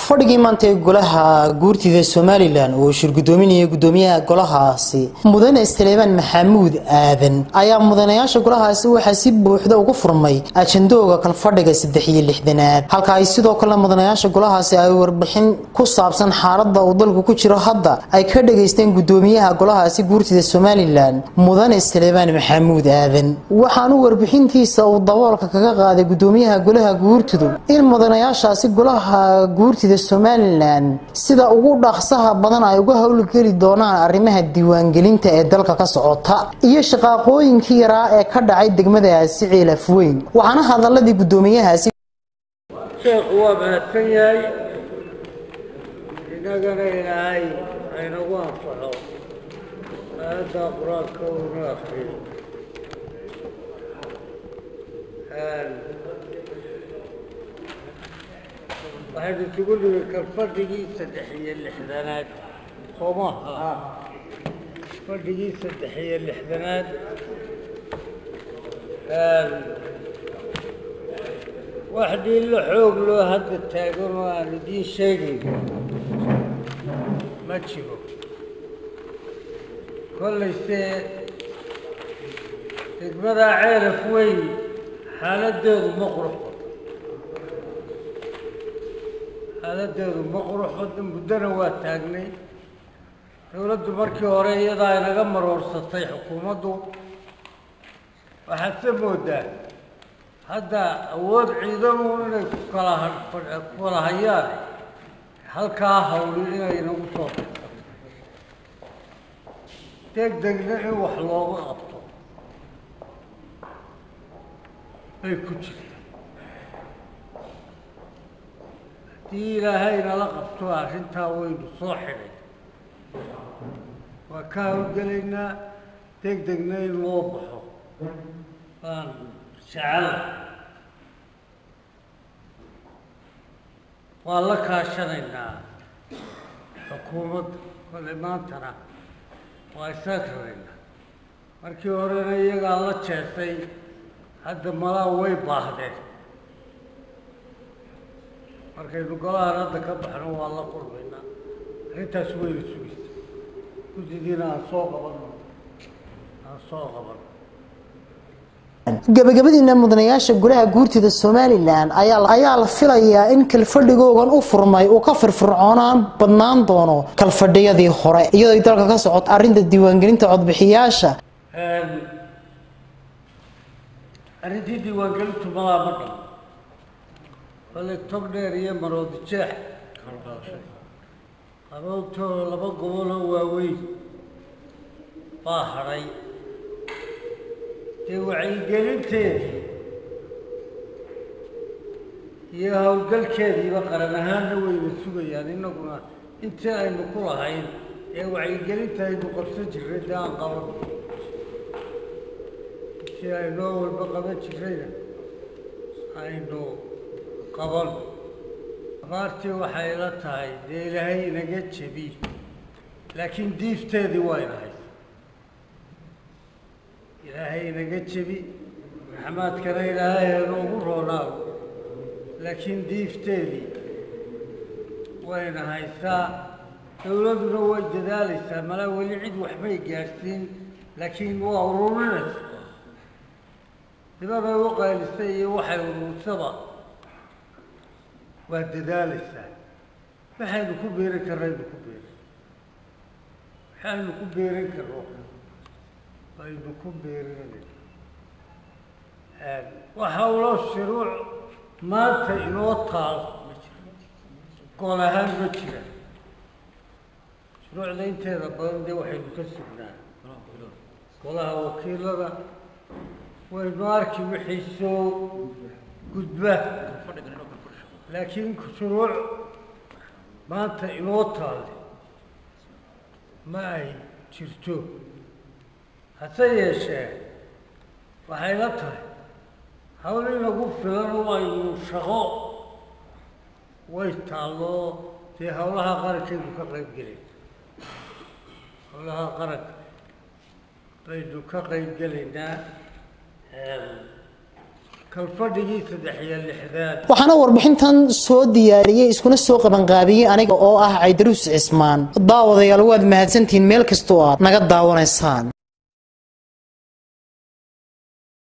fadhigii maanta ee golaha guurtida somalilan oo shir gudoominaya gudoomiyaha golahaasi mudane saleebaan maxamuud aadan ayaa mudanayaasha golahaasi waxaa si buuxda ugu furmay ajandooga kalfadhiga saddex iyo lixdanaad halka ay sidoo kale mudanayaasha golahaasi ay warbixin ku saabsan xaalada uu dalku ku jiro hadda ay ka dhageysteen gudoomiyaha golahaasi guurtida somalilan mudane saleebaan maxamuud aadan waxaanu warbixintiisa uu daboolka kaga qaaday gudoomiyaha golaha guurtidu in mudanayaashaasi golaha guurtida somalilan sida ugu dhaqsaha badan ay uga howlgeli doonaan arrimaha diiwaangelinta ee dalka ka socota iyo shaqaaqooyinkii yaraa ee ka dhacay degmadaasi ciilaf weyn waxaana hadaladii gudoomiyahaasi sheekhu waa mahadsan yahay innagana ilaahay haynagu anfaxo aayaddaa qur-aanka uuna akriyo waxaynu isugu nimi kalfadhigii saddex iyo lixdanaad soomaha fadhigii saddex iyo lixdanaad wax dhiillo xoog loo hadda taagan oo aan idiin sheegayno ma jiro kollayse degmadaa ceelaf weyn xaaladdeedu ma qurxo xaaladdeedu ma qurxo muddona waa taagnay dowladdu markii hore iyadaa inaga maroorsatay xukuumaddu waxaad se moodaa hadda awood ciidanu inay ku kala ku kala hayaan halkaa hawli inay inagu soo baxsato deg degna in wax looga qabto bay ku jirta haddii ilaahay nala qabto arrintaa waynu soo xidhay waa ka hawlgelaynaa deg degna in loo baxo baan jecela waa la kaashanaynaa xukuumadda kole maantana waa isaga rabaynaa markii horena iyagaa la jeesay hadda malaa way baahdeen markaynu golahan hadda ka baxno waa la qurbaynaa arrintaas wayna sugaysa guddidiina aan soo qabanno aan soo qabanno gabagabadiina mudanayaasha golaha guurtida somalilan ayaa la filayaa in kalfadhigoogan u furmay uu ka firfircoonaan badnaan doono kalfadhiyadii hore iyadoo dalka ka socoto arrinta diiwaangelinta codbixiyaasha arrintii diiwaangelintu malaa ma dham kole tog dheer iyo maroodi jeex qaroobtoo laba goboloo waaweyn baa hadhay dee wacyigelinteedii iyo howlgalkeediiba qaran ahaanna wayna sugayaan innaguna intii aynu ku lahayn ee wacyigelinta aynu qabsan jirray dee aan qaban intii aynoo walba qaban jirrayna aynu qaban abaartii waxay la tahay dee ilaahay inaga jebi laakiin diifteedii waa inahay ilaahay inaga jebi raxmaadkana ilaahay inoogu roonaago laakiin diifteedii wayna haysaa dowladduna way dadaalaysaa malaa weli cid waxbay gaadhsiin laakiin waa ururinaysa dibaday u qaylisay iyo waxay urursaba waa dadaalaysaa waxaynu ku beerin karnaynu ku beerin waxaynu ku beerin karno aynu ku beerinayna waxa uloo shuruuc maanta inoo taal gol ahaan ma jira shuruucda inteeda badan dee waxaynu ka sugnaa golaha wakiilada waynu arki wixii soo gudba laakiin shuruuc maanta inoo taale ma ay jirto hase yeeshee waxay la tahay hawl inagu filan oo aynu shaqo way taalloo dee howlaha qarankaynu ka qayb gelin howlaha qaranka baynu ka qayb gelaynaa kalfadhigii saddex iyo lixdaad waxaana warbixintan soo diyaariyey iskuna soo qabanqaabiyey aniga oo ah caydaruus cismaan daawadayaal waad mahadsantihiin meel kastoo aad naga daawanaysaan